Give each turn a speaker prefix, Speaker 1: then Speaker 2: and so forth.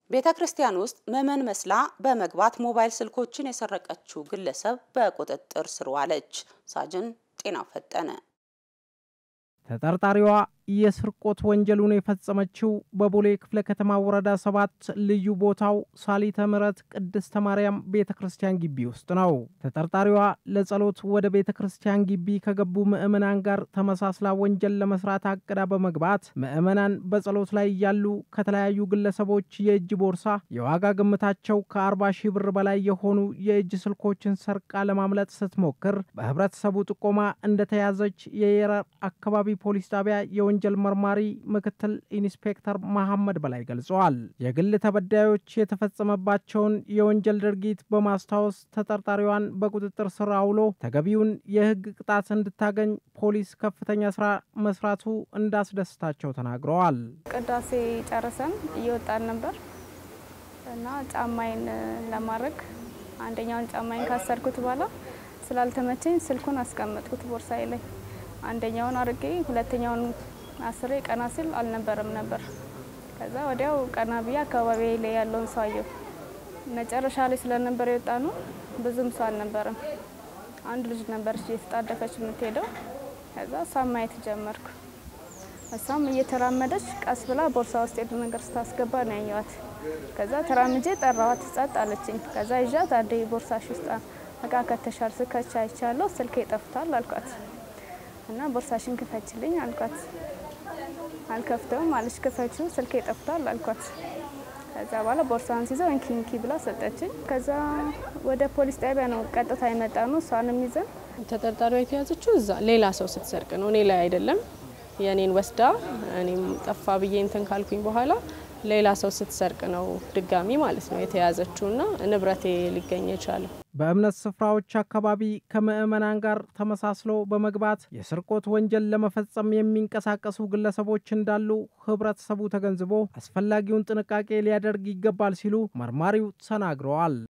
Speaker 1: ቤተ ክርስቲያን ውስጥ ምዕመን መስላ በመግባት ሞባይል ስልኮችን የሰረቀችው ግለሰብ በቁጥጥር ስር ዋለች። ሳጅን ጤና ፈጠነ
Speaker 2: ተጠርጣሪዋ የስርቆት ወንጀሉን የፈጸመችው በቦሌ ክፍለ ከተማ ወረዳ ሰባት ልዩ ቦታው ሳሊተ ምሕረት ቅድስተ ማርያም ቤተ ክርስቲያን ግቢ ውስጥ ነው። ተጠርጣሪዋ ለጸሎት ወደ ቤተ ክርስቲያን ግቢ ከገቡ ምዕመናን ጋር ተመሳስላ ወንጀል ለመስራት አቅዳ በመግባት ምዕመናን በጸሎት ላይ እያሉ ከተለያዩ ግለሰቦች የእጅ ቦርሳ የዋጋ ግምታቸው ከአርባ ሺህ ብር በላይ የሆኑ የእጅ ስልኮችን ሰርቃ ለማምለጥ ስትሞክር በህብረተሰቡ ጥቆማ እንደተያዘች የየረር አካባቢ ፖሊስ ጣቢያ የወንጀል መርማሪ ምክትል ኢንስፔክተር መሐመድ በላይ ገልጸዋል። የግል ተበዳዮች የተፈጸመባቸውን የወንጀል ድርጊት በማስታወስ ተጠርጣሪዋን በቁጥጥር ስር አውሎ ተገቢውን የህግ ቅጣት እንድታገኝ ፖሊስ ከፍተኛ ስራ መስራቱ እንዳስደስታቸው ተናግረዋል።
Speaker 3: ቅዳሴ ጨርሰን እየወጣን ነበር እና ጫማይን ለማድረግ አንደኛውን ጫማይን ካሰርኩት በኋላ ስላልተመቸኝ ስልኩን አስቀመጥኩት ቦርሳዬ ላይ አንደኛውን አርጌ ሁለተኛውን አስሬ ቀና ሲል አልነበረም ነበር። ከዛ ወዲያው ቀና ብዬ አካባቢ ላይ ያለውን ሰው አየሁ። መጨረሻ ላይ ስለነበር የወጣ ነው ብዙም ሰው አልነበረም። አንድ ልጅ ነበረች እየተጣደፈች የምትሄደው። ከዛ እሷም ማየት ጀመርኩ። እሷም እየተራመደች ቀስ ብላ ቦርሳ ውስጥ የሄዱ ነገር ስታስገባ ነው ያየዋት። ከዛ ተራምጄ ጠራዋት፣ ጸጥ አለችኝ። ከዛ ይዣት አንዴ ቦርሳሽ ውስጥ እቃ ከተሻል ስከቻ አይቻለሁ፣ ስልኬ ጠፍቷል አልኳት እና ቦርሳሽን ክፈችልኝ አልኳት። አልከፍተውም አለች። ክፈችው ስልኬ ጠፍቷል አልኳት። ከዛ በኋላ ቦርሳን ሲይዘው እንኪ እንኪ ብላ ሰጠችኝ። ከዛ ወደ ፖሊስ ጣቢያ ነው ቀጥታ የመጣ ነው። እሷንም ይዘን
Speaker 4: ተጠርጣሪዋ የተያዘችው እዛ ሌላ ሰው ስትሰርቅ ነው፣ እኔ ላይ አይደለም። የእኔን ወስዳ እኔም ጠፋ ብዬ እንትን ካልኩኝ በኋላ ሌላ ሰው ስትሰርቅ ነው ድጋሚ ማለት ነው የተያዘችውና ንብረቴ ሊገኝ የቻለው።
Speaker 2: በእምነት ስፍራዎች አካባቢ ከምዕመናን ጋር ተመሳስሎ በመግባት የስርቆት ወንጀል ለመፈጸም የሚንቀሳቀሱ ግለሰቦች እንዳሉ ህብረተሰቡ ተገንዝቦ አስፈላጊውን ጥንቃቄ ሊያደርግ ይገባል ሲሉ መርማሪው ተናግረዋል።